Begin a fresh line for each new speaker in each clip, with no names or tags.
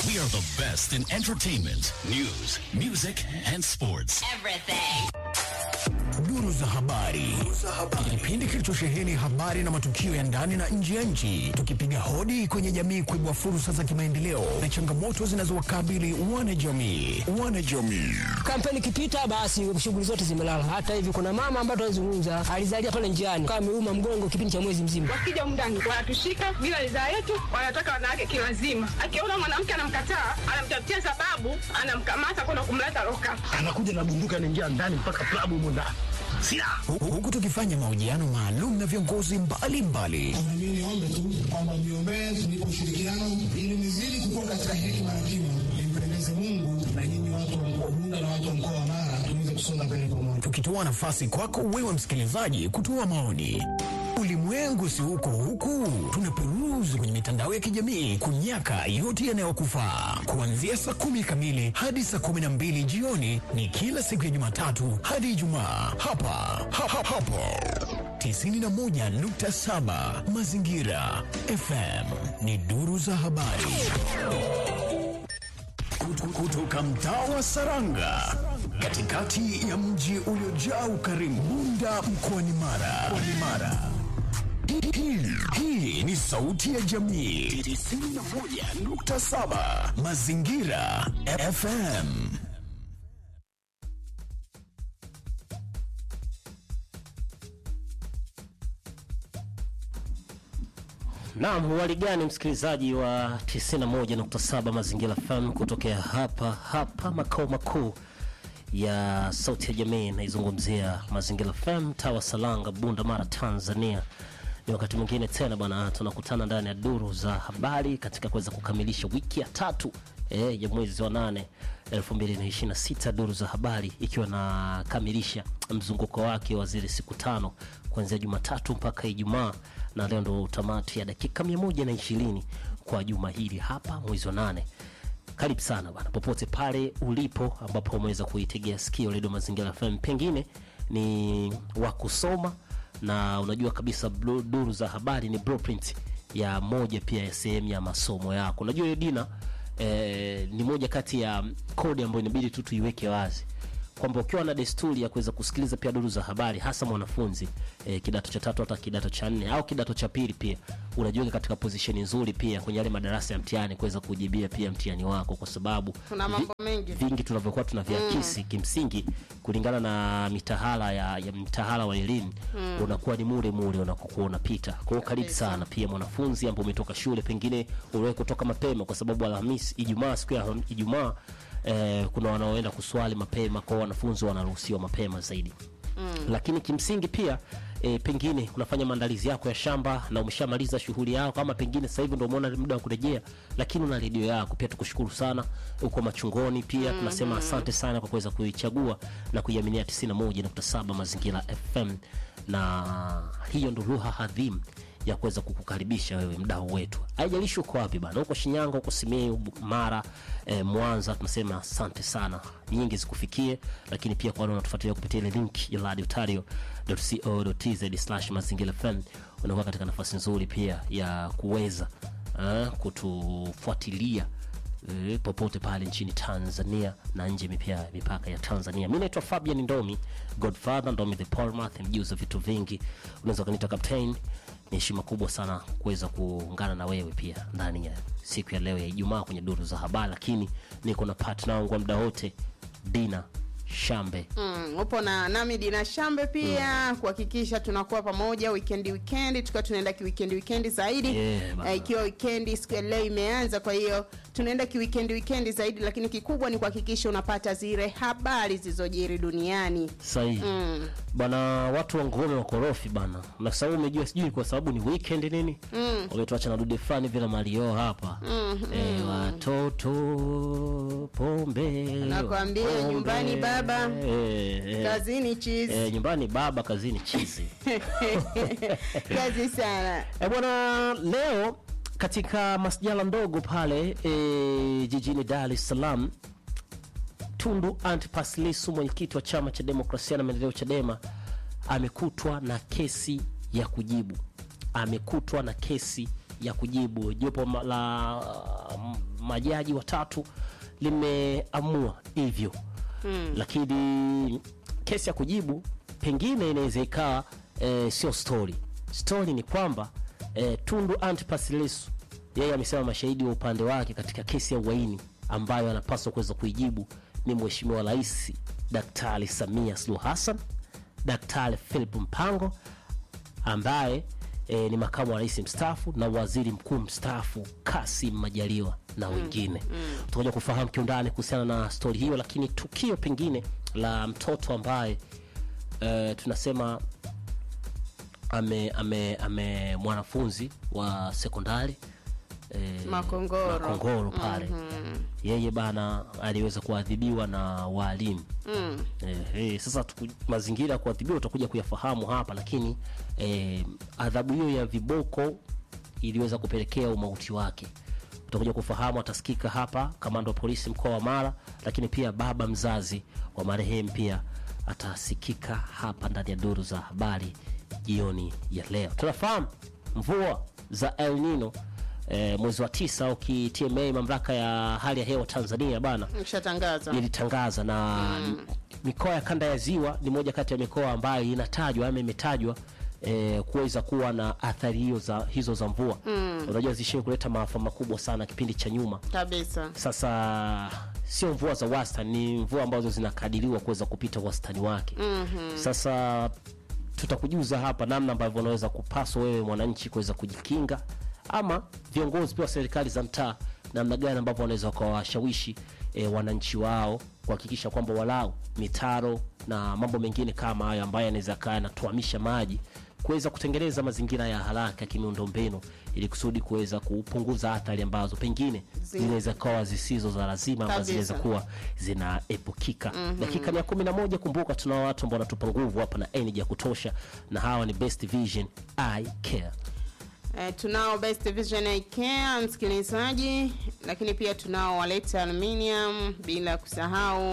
We are the best in entertainment, news, music and sports.
Everything.
Duru za habari, kipindi kilichosheheni habari na matukio ya ndani na nje ya nchi, tukipiga hodi kwenye jamii kuibua fursa za kimaendeleo na changamoto zinazowakabili wanajamii. Wanajamii
Kampeni ikipita basi shughuli zote zimelala. Hata hivi kuna mama ambaye tunazungumza alizalia pale njiani kama ameuma mgongo kipindi cha mwezi mzima.
wakija mndani wanatushika bila ridhaa yetu, wanataka wanawake kilazima. Akiona mwanamke anamkataa, anamtafutia sababu, anamkamata kwenda kumleta loka.
anakuja na bunduki anaingia ndani mpaka klabu humo ndani silaha
Hu- huku tukifanya mahojiano maalum na viongozi mbalimbali
Na mimi niombe tu kwamba mniombee tunipe ushirikiano ili nizidi kukua katika hekima na kima, nimpendeze Mungu na nyinyi watu wa mkoa wa Bunda na watu wa mkoa wa Mara tuweze kusonga mbele pamoja.
tukitoa nafasi kwako wewe msikilizaji kutoa maoni. Ulimwengu si huko huku, tunaperuzi kwenye mitandao ya kijamii kunyaka yote yanayokufaa. Kuanzia saa kumi kamili hadi saa kumi na mbili jioni ni kila siku ya Jumatatu hadi Ijumaa hapa ha, ha, hapo 91.7 Mazingira FM ni duru za habari Kutu- kutoka mtaa wa Saranga katikati ya mji uliojaa ukarimu Bunda mkoani Mara. Mkoani Mara. Hii- hii- Hii ni sauti ya jamii 91.7 Mazingira FM.
Naam, wali gani msikilizaji wa 91.7 Mazingira FM kutokea hapa hapa makao makuu ya sauti ya jamii, naizungumzia Mazingira FM tawa Salanga, Bunda, Mara, Tanzania. Ni wakati mwingine tena bwana, tunakutana ndani ya duru za habari katika kuweza kukamilisha wiki ya tatu eh, ya mwezi wa nane 2026 duru za habari ikiwa nakamilisha mzunguko wake wa zile siku tano kuanzia Jumatatu mpaka Ijumaa, na leo ndo tamati ya dakika mia moja na ishirini kwa juma hili hapa mwezi wa nane. Karibu sana bana, popote pale ulipo ambapo umeweza kuitegea sikio redio Mazingira FM, pengine ni wa kusoma na unajua kabisa blu- duru za habari ni blueprint ya moja pia ya sehemu ya masomo yako. Unajua hiyo Dina eh, ni moja kati ya kodi ambayo inabidi tu tuiweke wazi kwamba ukiwa na desturi ya kuweza kusikiliza pia duru za habari hasa mwanafunzi eh, kidato cha tatu hata kidato cha nne au kidato cha pili pia unajiweka katika pozisheni nzuri pia kwenye yale madarasa ya mtihani kuweza kujibia pia mtihani wako kwa sababu
Tuna mambo mengi.
vingi tunavyokuwa tunaviakisi kimsingi kulingana na mitahala ya, ya mtahala wa elimu unakuwa ni mule mule unakokuwa unapita kwa hiyo karibu sana pia mwanafunzi ambao umetoka shule pengine uliwahi kutoka mapema kwa sababu alhamisi ijumaa siku ya ijumaa eh, kuna wanaoenda kuswali mapema kwao wanafunzi wanaruhusiwa mapema zaidi lakini kimsingi pia e, pengine unafanya maandalizi yako ya shamba na umeshamaliza shughuli yako, kama pengine sasa hivi ndio umeona muda wa kurejea, lakini una redio yako pia, tukushukuru sana uko machungoni pia tunasema asante sana kwa kuweza kuichagua na kuiaminia 91.7 Mazingira FM, na hiyo ndo lugha hadhimu ya kuweza kukukaribisha wewe mdau wetu, haijalishi uko wapi bana, uko Shinyanga, uko Simiyu, Mara, eh, Mwanza, tunasema asante sana, nyingi zikufikie, lakini pia kwa wale wanatufuatilia kupitia ile link ya radiotario.co.tz mazingira FM, unakuwa katika nafasi nzuri pia ya kuweza uh, kutufuatilia eh, popote pale nchini Tanzania na nje pia mipaka ya Tanzania. Mi naitwa Fabian Ndomi, Godfather Ndomi the Palmath, mjuzi wa vitu vingi, unaweza ukaniita captain. Ni heshima kubwa sana kuweza kuungana na wewe pia ndani ya siku ya leo ya Ijumaa kwenye duru za habari, lakini niko na partner wangu wa muda wote Dina Shambe.
Mm, upo na nami Dina Shambe pia kuhakikisha tunakuwa pamoja wikendi wikendi, tukiwa tunaenda kiwikendi wikendi zaidi
Yeah, bana.
Eh, ikiwa wikendi siku ya leo imeanza, kwa hiyo tunaenda kiwikendi wikendi zaidi, lakini kikubwa ni kuhakikisha unapata zile habari zilizojiri duniani.
sahihi bwana watu wa ngome wakorofi bana na sababu umejua sijui ni kwa sababu ni weekend nini mm. wametuacha na dude fulani vile malio hapa mm, e, watoto pombe
Nakwambia,
pombe.
nyumbani baba,
e, e,
Kazini cheese.
e, nyumbani baba kazini chizi
Kazi sana.
E bwana, leo katika masjala ndogo pale e, jijini Dar es Salaam, Tundu Antipas Lissu mwenyekiti wa chama cha demokrasia na maendeleo Chadema amekutwa na kesi ya kujibu, amekutwa na kesi ya kujibu. Jopo ma- la mm, majaji watatu limeamua hivyo mm. lakini kesi ya kujibu pengine inaweza ikawa e, sio story story ni kwamba e, tundu antipas lissu yeye amesema mashahidi wa upande wake katika kesi ya uhaini ambayo anapaswa kuweza kuijibu ni mheshimiwa rais daktari samia suluhu hassan daktari philip mpango ambaye e, ni makamu wa rais mstaafu na waziri mkuu mstaafu kasim majaliwa na wengine mm, tutakuja kufahamu kiundani kuhusiana na stori hiyo lakini tukio pengine la mtoto ambaye e, tunasema ame, ame, ame mwanafunzi wa sekondari e,
Makongoro.
makongoro pale yeye bana aliweza kuadhibiwa na waalimu
Mm.
Eh, eh, sasa tuku, mazingira ya kuadhibiwa utakuja kuyafahamu hapa lakini eh, adhabu hiyo ya viboko iliweza kupelekea umauti wake utakuja kufahamu atasikika hapa kamanda wa polisi mkoa wa mara lakini pia baba mzazi wa marehemu pia atasikika hapa ndani ya duru za habari jioni ya leo tunafahamu mvua za el nino eh, mwezi wa tisa au kitma mamlaka ya hali ya hewa tanzania bana
Nishatangaza.
ilitangaza na mikoa ya kanda ya ziwa ni moja kati ya mikoa ambayo inatajwa ama imetajwa eh, kuweza kuwa na athari hiyo za, hizo za mvua mm. unajua zishie kuleta maafa makubwa sana kipindi cha nyuma
Kabisa.
sasa sio mvua za wastani ni mvua ambazo zinakadiriwa kuweza kupita wastani wake mm-hmm. sasa tutakujuza hapa namna ambavyo unaweza kupaswa wewe mwananchi kuweza kujikinga ama viongozi pia wa serikali za mtaa namna gani ambavyo wanaweza wakawashawishi e, wananchi wao kuhakikisha kwamba walau mitaro na mambo mengine kama hayo ambayo yanaweza kaa yanatuamisha maji kuweza kutengeneza mazingira ya haraka ya kimiundombinu ili kusudi kuweza kupunguza athari ambazo pengine zinaweza kawa zisizo za lazima ama
Kabisa.
zinaweza kuwa zinaepukika mm-hmm. dakika ni ya kumi na moja kumbuka tunao watu ambao wanatupa nguvu hapa na energy ya kutosha na hawa ni best vision i care
Eh, tunao Best Vision Eye Care msikilizaji, lakini pia tunao Waleta Aluminium, bila kusahau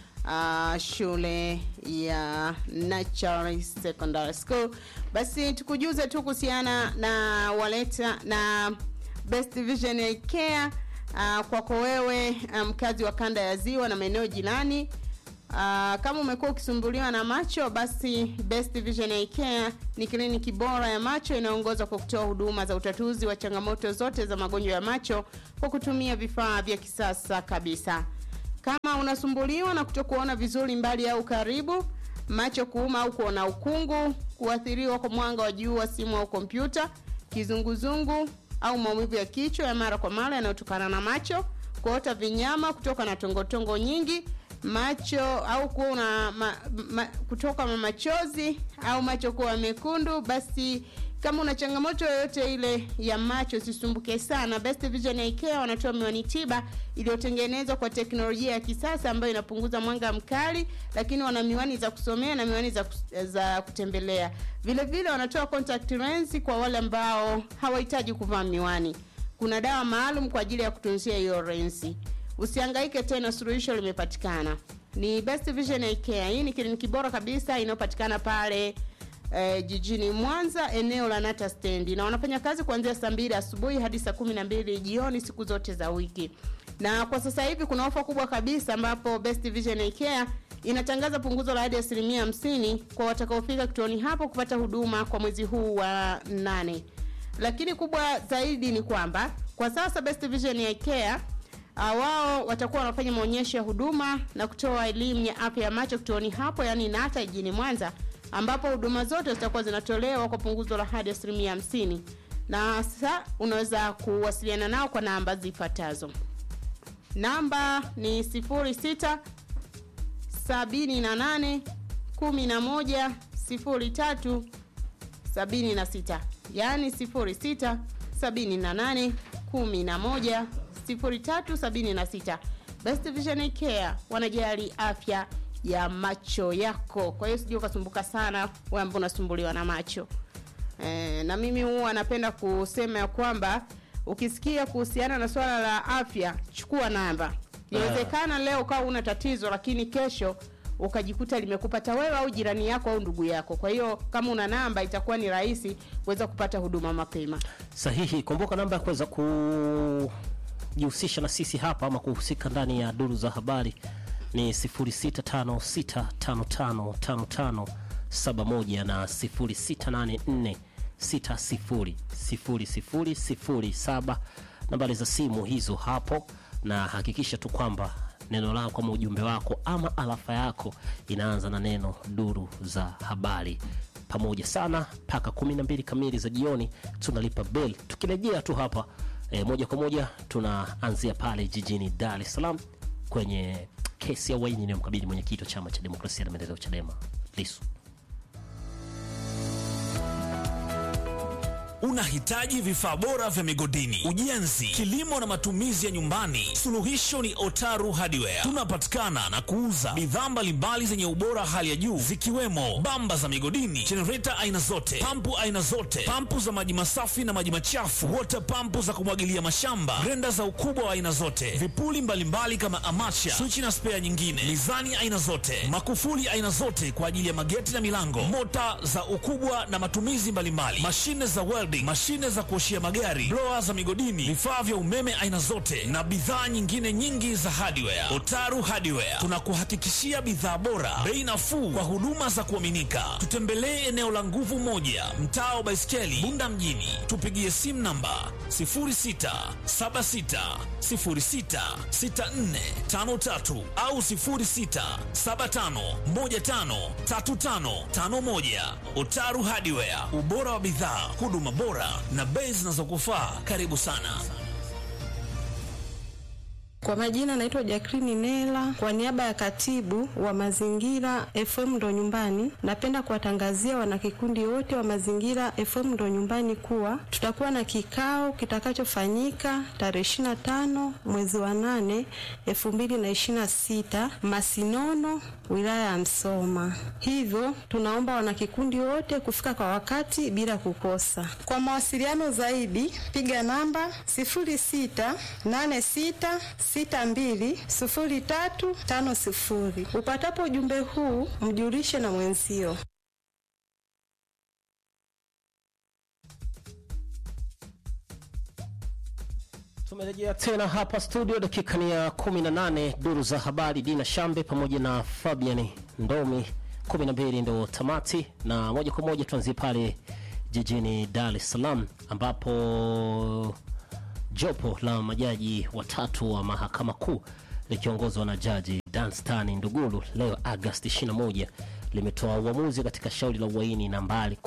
uh, shule ya Natural Secondary School. Basi tukujuze tu kuhusiana na Waleta na Best Vision Eye Care uh, kwako wewe uh, mkazi wa kanda ya Ziwa na maeneo jirani. Uh, kama umekuwa ukisumbuliwa na macho basi Best Vision Eye Care ni kliniki bora ya macho inayoongoza kwa kutoa huduma za utatuzi wa changamoto zote za magonjwa ya macho kwa kutumia vifaa vya kisasa kabisa. Kama unasumbuliwa na kutokuona vizuri mbali au karibu, macho kuuma au kuona ukungu, kuathiriwa kwa mwanga wa jua, simu au kompyuta, kizunguzungu au maumivu ya kichwa ya mara kwa mara yanayotokana na macho, kuota vinyama kutoka na tongotongo nyingi, macho au kuwa una ma, ma, kutoka na machozi au macho kuwa mekundu, basi kama una changamoto yoyote ile ya macho usisumbuke sana. Best Vision Eye Care wanatoa miwani tiba iliyotengenezwa kwa teknolojia ya kisasa ambayo inapunguza mwanga mkali, lakini wana miwani za kusomea na miwani za, kus- za kutembelea. Vile vile wanatoa contact lens kwa wale ambao hawahitaji kuvaa miwani. Kuna dawa maalum kwa ajili ya kutunzia hiyo lensi. Usihangaike tena, suluhisho limepatikana. Ni Best Vision Eye Care. Hii ni kliniki bora kabisa inayopatikana pale eh, jijini Mwanza eneo la Nata stendi, na wanafanya kazi kuanzia saa mbili asubuhi hadi saa kumi na mbili jioni siku zote za wiki. Na kwa sasa hivi kuna ofa kubwa kabisa ambapo Best Vision Eye Care inatangaza punguzo la hadi asilimia hamsini kwa watakaofika kituoni hapo kupata huduma kwa mwezi huu wa nane. Lakini kubwa zaidi ni kwamba kwa sasa Best Vision Eye Care Uh, wao watakuwa wanafanya maonyesho ya huduma na kutoa elimu ya afya ya macho kituoni hapo, yani Nata jijini Mwanza, ambapo huduma zote zitakuwa zinatolewa kwa punguzo la hadi asilimia hamsini. Na sasa unaweza kuwasiliana nao kwa namba zifuatazo. Namba ni 06 78 11 03 76 yaani 06 78 11 0376 Best Vision Eye Care wanajali afya ya macho yako kwa hiyo sijui ukasumbuka sana wewe ambao unasumbuliwa na macho e, na mimi huwa napenda kusema ya kwamba ukisikia kuhusiana na swala la afya chukua namba inawezekana leo ukawa una tatizo lakini kesho ukajikuta limekupata wewe au jirani yako au ndugu yako kwa hiyo kama una namba itakuwa ni rahisi kuweza kupata huduma mapema
sahihi kumbuka namba ya kuweza ku kujihusisha na sisi hapa ama kuhusika ndani ya duru za habari ni 0656555571 na 0684600007 nambari za simu hizo hapo, na hakikisha tu kwamba neno lako ama ujumbe wako ama alafa yako inaanza na neno duru za habari pamoja sana mpaka 12 kamili za jioni tunalipa bel tukirejea tu hapa e, moja kwa moja tunaanzia pale jijini dar es salaam kwenye kesi ya uhaini inayomkabili mwenyekiti wa chama cha demokrasia na maendeleo chadema lisu
Unahitaji vifaa bora vya migodini, ujenzi, kilimo na matumizi ya nyumbani? Suluhisho ni Otaru Hardware. Tunapatikana na kuuza bidhaa mbalimbali zenye ubora hali ya juu zikiwemo bamba za migodini, jenereta aina zote, pampu aina zote, pampu za maji masafi na maji machafu, water pampu za kumwagilia mashamba, grenda za ukubwa wa aina zote, vipuli mbalimbali kama amacha, swichi na spea nyingine, mizani aina zote, makufuli aina zote kwa ajili ya mageti na milango, mota za ukubwa na matumizi mbalimbali, mashine za welding, mashine za kuoshia magari, blower za migodini, vifaa vya umeme aina zote na bidhaa nyingine nyingi za hardware. Otaru Hardware tunakuhakikishia bidhaa bora, bei nafuu kwa huduma za kuaminika. Tutembelee eneo la nguvu moja, mtaa wa Baiskeli, Bunda mjini. Tupigie simu namba 0676066453 au 0675153551. Otaru Hardware, ubora wa bidhaa, huduma bora na bei zinazokufaa. Karibu sana.
Kwa majina naitwa Jacqueline Nela, kwa niaba ya katibu wa mazingira FM ndo nyumbani, napenda kuwatangazia wanakikundi wote wa mazingira FM ndo nyumbani kuwa tutakuwa na kikao kitakachofanyika tarehe 25 mwezi wa 8 2026 Masinono, wilaya ya Msoma. Hivyo tunaomba wanakikundi wote kufika kwa wakati bila kukosa. Kwa mawasiliano zaidi piga namba 0686 620350. Upatapo ujumbe huu mjulishe na mwenzio.
tumerejea tena hapa studio dakika ni ya 18 duru za habari dina shambe pamoja na fabian ndomi 12 ndo tamati na moja kwa moja tuanzie pale jijini dar es salaam ambapo jopo la majaji watatu wa mahakama kuu likiongozwa na jaji Danstan Ndugulu leo Agasti 21 limetoa uamuzi katika shauri la uhaini nambari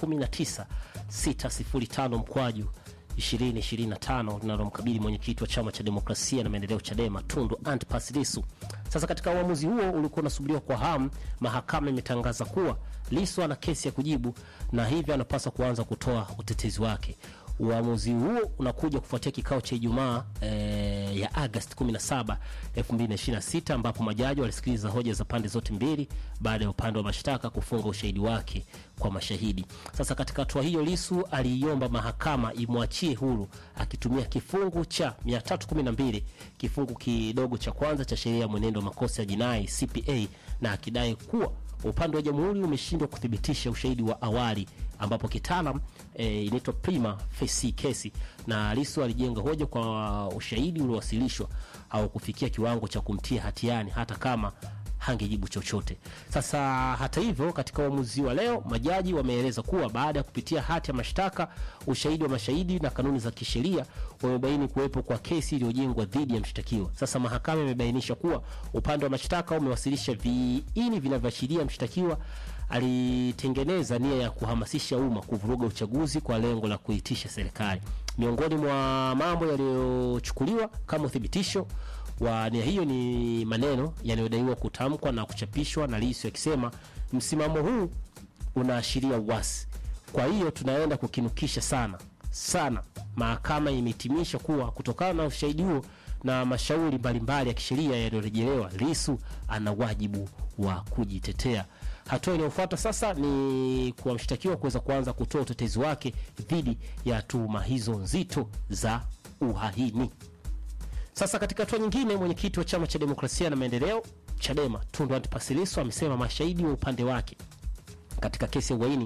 19605 mkwaju 2025 linalomkabili mwenyekiti wa chama cha demokrasia na maendeleo Chadema Tundu Antipas Lissu. Sasa katika uamuzi huo ulikuwa unasubiriwa kwa hamu, mahakama imetangaza kuwa Lissu ana kesi ya kujibu na hivyo anapaswa kuanza kutoa utetezi wake. Uamuzi huo unakuja kufuatia kikao cha Ijumaa e, ya Agosti 17, 2026 ambapo majaji walisikiliza hoja za pande zote mbili baada ya upande wa mashtaka kufunga ushahidi wake kwa mashahidi. Sasa katika hatua hiyo, Lisu aliiomba mahakama imwachie huru akitumia kifungu cha 312 kifungu kidogo cha kwanza cha sheria ya mwenendo wa makosa ya jinai CPA, na akidai kuwa upande wa jamhuri umeshindwa kuthibitisha ushahidi wa awali ambapo kitaalam e, inaitwa prima facie kesi, na Lissu alijenga hoja kwa ushahidi uliowasilishwa au kufikia kiwango cha kumtia hatiani hata kama hangejibu chochote. Sasa hata hivyo, katika uamuzi wa leo, majaji wameeleza kuwa baada ya kupitia hati ya mashtaka, ushahidi wa mashahidi na kanuni za kisheria, wamebaini kuwepo kwa kesi iliyojengwa dhidi ya mshtakiwa. Sasa mahakama imebainisha kuwa upande wa mashtaka umewasilisha viini vinavyoashiria mshtakiwa alitengeneza nia ya kuhamasisha umma kuvuruga uchaguzi kwa lengo la kuitisha serikali. Miongoni mwa mambo yaliyochukuliwa kama uthibitisho wa nia hiyo ni maneno yanayodaiwa kutamkwa na kuchapishwa na Lissu akisema, msimamo huu unaashiria uasi, kwa hiyo tunaenda kukinukisha sana sana. Mahakama imehitimisha kuwa kutokana na ushahidi huo na mashauri mbalimbali ya kisheria yaliyorejelewa, Lissu ana wajibu wa kujitetea. Hatua inayofuata sasa ni kwa mshtakiwa kuweza kuanza kutoa utetezi wake dhidi ya tuhuma hizo nzito za uhaini. Sasa katika hatua nyingine, mwenyekiti wa chama cha demokrasia na maendeleo Chadema Tundu Antipas Lissu amesema mashahidi wa upande wake katika kesi ya uhaini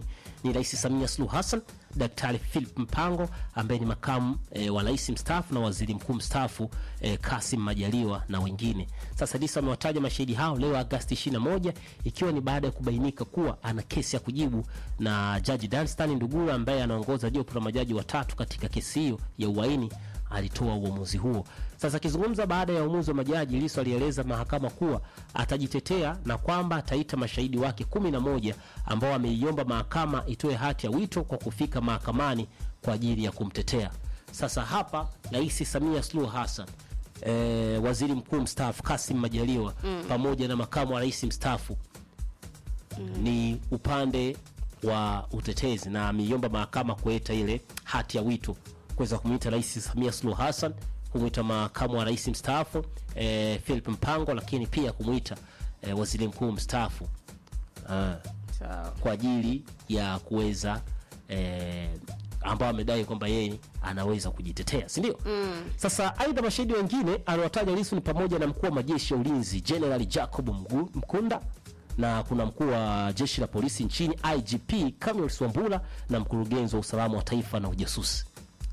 ni Rais Samia Suluhu Hassan, Daktari Philip Mpango ambaye ni makamu e, wa rais mstaafu na waziri mkuu mstaafu e, Kasim Majaliwa na wengine. Sasa Lissu amewataja mashahidi hao leo Agasti 21 ikiwa ni baada ya kubainika kuwa ana kesi ya kujibu na Jaji Danstan Ndugura ambaye anaongoza jopo la majaji watatu katika kesi hiyo ya uhaini alitoa uamuzi huo. Sasa akizungumza baada ya uamuzi wa majaji, Lissu alieleza mahakama kuwa atajitetea na kwamba ataita mashahidi wake kumi na moja ambao ameiomba mahakama itoe hati ya wito kwa kufika mahakamani kwa ajili ya kumtetea. Sasa hapa Rais Samia Suluhu Hassan e, waziri mkuu mstaafu Kasim Majaliwa
Mm.
pamoja na makamu wa rais mstaafu ni upande wa utetezi na ameiomba mahakama kuleta ile hati ya wito kuweza kumwita Rais Samia Suluhu Hassan, kumwita makamu wa rais mstaafu e, Philip Mpango, lakini pia kumwita e, waziri mkuu mstaafu ah, kwa ajili ya kuweza e, ambao amedai kwamba yeye anaweza kujitetea, si ndio?
Mm.
Sasa aidha, mashahidi wengine aliwataja Lissu ni pamoja na mkuu wa majeshi ya ulinzi General Jacob Mgu- Mkunda na kuna mkuu wa jeshi la polisi nchini IGP Camillus Wambura na mkurugenzi wa usalama wa taifa na ujasusi.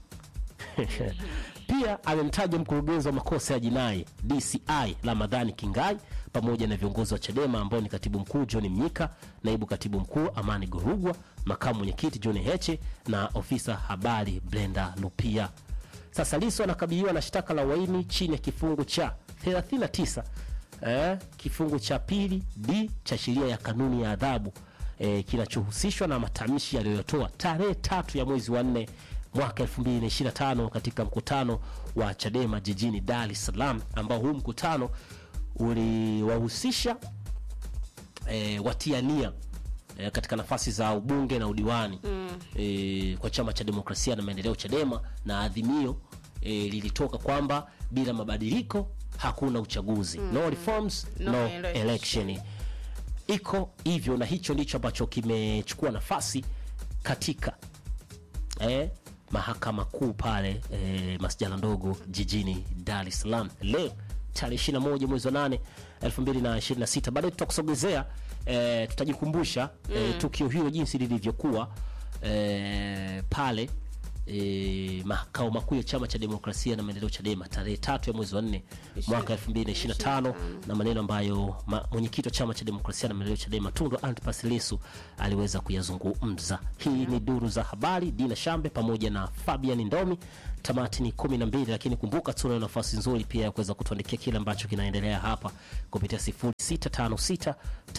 Pia amemtaja mkurugenzi wa makosa ya jinai DCI Ramadhani Kingai pamoja na viongozi wa Chadema ambao ni katibu mkuu John Mnyika, naibu katibu mkuu Amani Gorugwa, makamu mwenyekiti John Heche na ofisa habari Brenda Lupia. Sasa Lissu anakabiliwa na shtaka la uhaini chini ya kifungu cha 39 eh, kifungu cha pili d cha sheria ya kanuni ya adhabu eh, kinachohusishwa na matamshi aliyotoa tarehe tatu ya mwezi wa nne mwaka 2025 katika mkutano wa Chadema jijini Dar es Salaam, ambao huu mkutano uliwahusisha eh, watia nia eh, katika nafasi za ubunge na udiwani
Mm.
eh, kwa chama cha demokrasia na maendeleo Chadema, na adhimio eh, lilitoka kwamba bila mabadiliko hakuna uchaguzi
Mm.
no reforms
No
no,
election.
election. Iko hivyo, na hicho ndicho ambacho kimechukua nafasi katika eh, mahakama kuu pale eh, masjala ndogo jijini Dar es Salaam leo tarehe 21 mwezi wa 8 2026. Baadaye tutakusogezea eh, tutajikumbusha eh,
Mm.
tukio hilo jinsi lilivyokuwa eh, pale eh, makao makuu ya chama cha demokrasia na maendeleo Chadema tarehe tatu ya mwezi wa 4 mwaka 2025 na maneno ambayo ma, mwenyekiti wa chama cha demokrasia na maendeleo Chadema Tundu Antipas Lissu aliweza kuyazungumza. Hii ni duru za habari, Dina Shambe pamoja na Fabian Ndomi. Tamati ni kumi na mbili, lakini kumbuka tuna nafasi nzuri pia ya kuweza kutuandikia kile ambacho kinaendelea hapa kupitia 0656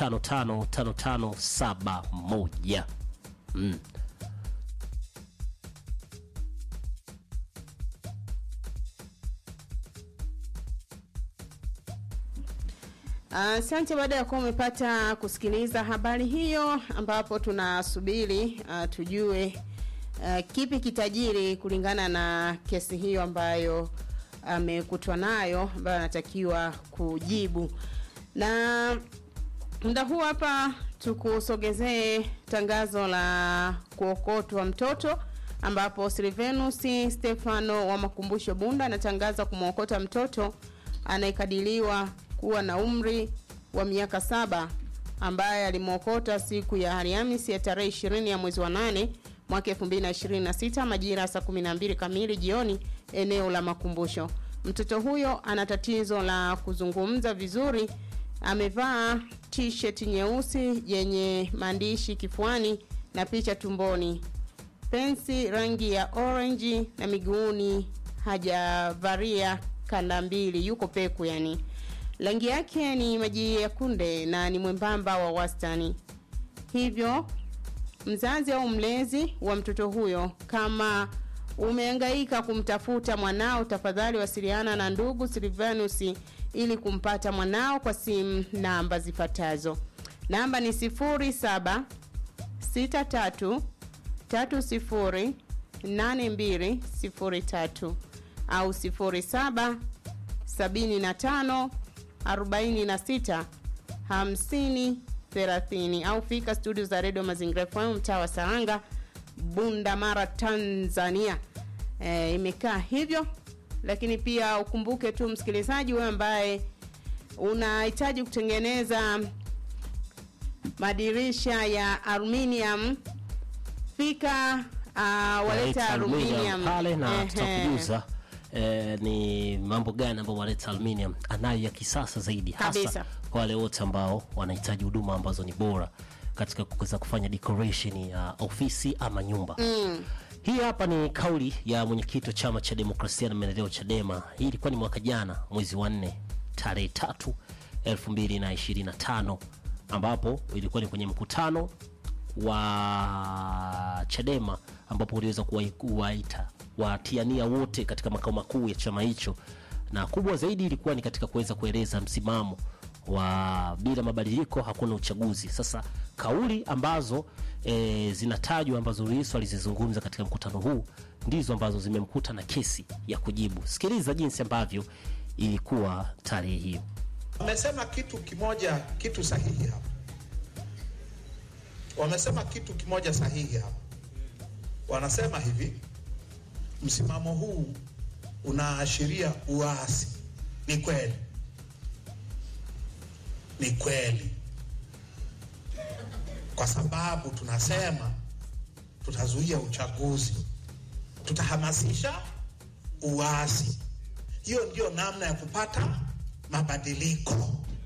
555571 mm.
Asante. baada ya kuwa umepata kusikiliza habari hiyo, ambapo tunasubiri uh, tujue uh, kipi kitajiri kulingana na kesi hiyo ambayo amekutwa nayo, ambayo anatakiwa kujibu. Na muda huu hapa tukusogezee tangazo la kuokotwa mtoto ambapo Silvenus Stefano wa Makumbusho Bunda anatangaza kumwokota mtoto anayekadiriwa kuwa na umri wa miaka saba ambaye alimwokota siku ya Alhamisi ya tarehe 20 ya mwezi wa 8 mwaka 2026 majira ya saa 12 kamili jioni eneo la makumbusho. Mtoto huyo ana tatizo la kuzungumza vizuri. Amevaa t-shirt nyeusi yenye maandishi kifuani na picha tumboni, pensi rangi ya orange na miguuni hajavalia kanda mbili, yuko peku yani. Rangi yake ni maji ya kunde na ni mwembamba wa wastani. Hivyo mzazi au mlezi wa mtoto huyo, kama umehangaika kumtafuta mwanao, tafadhali wasiliana na ndugu Silvanus ili kumpata mwanao kwa simu namba zifuatazo. Namba ni 07 63 30 8203 au 07 75 46 50 30 au fika studio za redio Mazingira FM mtaa wa Saranga, Bunda Mara, Tanzania. E, imekaa hivyo, lakini pia ukumbuke tu msikilizaji, wewe ambaye unahitaji kutengeneza madirisha ya aluminium spika uh, waleta
Waleta
aluminium
pale na
Ehe.
tutakujuza eh, ni mambo gani ambayo Waleta Aluminium anayo ya kisasa zaidi hasa
Kabisa.
kwa wale wote ambao wanahitaji huduma ambazo ni bora katika kuweza kufanya decoration ya ofisi ama nyumba
Mm.
hii hapa ni kauli ya mwenyekiti wa chama cha demokrasia na maendeleo Chadema. Hii ilikuwa ni mwaka jana mwezi wa nne tarehe tatu elfu mbili na ishirini na tano ambapo ilikuwa ni kwenye mkutano wa Chadema ambapo uliweza kuwai- kuwaita watiania wote katika makao makuu ya chama hicho, na kubwa zaidi ilikuwa ni katika kuweza kueleza msimamo wa bila mabadiliko hakuna uchaguzi. Sasa kauli ambazo e, zinatajwa ambazo Lissu alizizungumza katika mkutano huu ndizo ambazo zimemkuta na kesi ya kujibu. Sikiliza jinsi ambavyo ilikuwa tarehe hiyo.
Wamesema kitu kimoja, kitu sahihi hapa. Wamesema kitu kimoja sahihi hapa. Wanasema hivi, msimamo huu unaashiria uasi. Ni kweli, ni kweli, kwa sababu tunasema tutazuia uchaguzi, tutahamasisha uasi. Hiyo ndio namna ya kupata mabadiliko.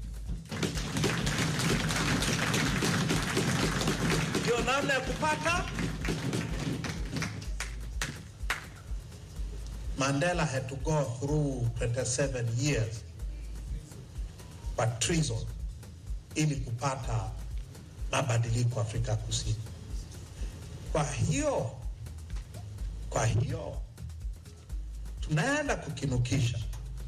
Ndio namna ya kupata. Mandela had to go through 27 years but treason ili kupata mabadiliko Afrika Kusini. Kwa hiyo, kwa hiyo tunaenda kukinukisha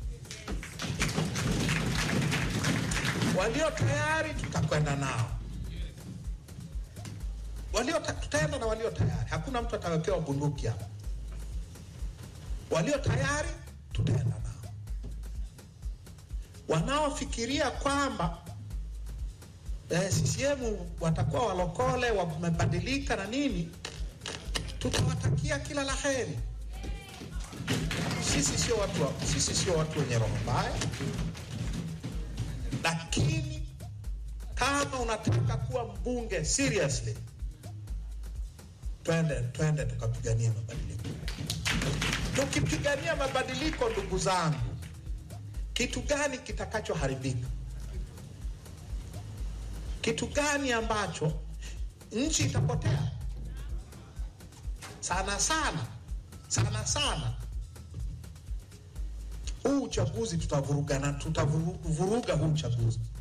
walio tayari tutakwenda nao, walio ta- tutaenda na walio tayari. Hakuna mtu atawekewa bunduki hapa. Walio tayari tutaenda nao. Wanaofikiria kwamba eh, CCM watakuwa walokole, wamebadilika na nini, tutawatakia kila la heri. Sisi sio watu, wa- sisi sio watu wenye roho mbaya lakini kama unataka kuwa mbunge seriously, twende twende tukapigania mabadiliko. Tukipigania mabadiliko, ndugu zangu, kitu gani kitakachoharibika? Kitu gani ambacho nchi itapotea? Sana sana sana sana huu uchaguzi tutavurugana, tutavuruga huu uchaguzi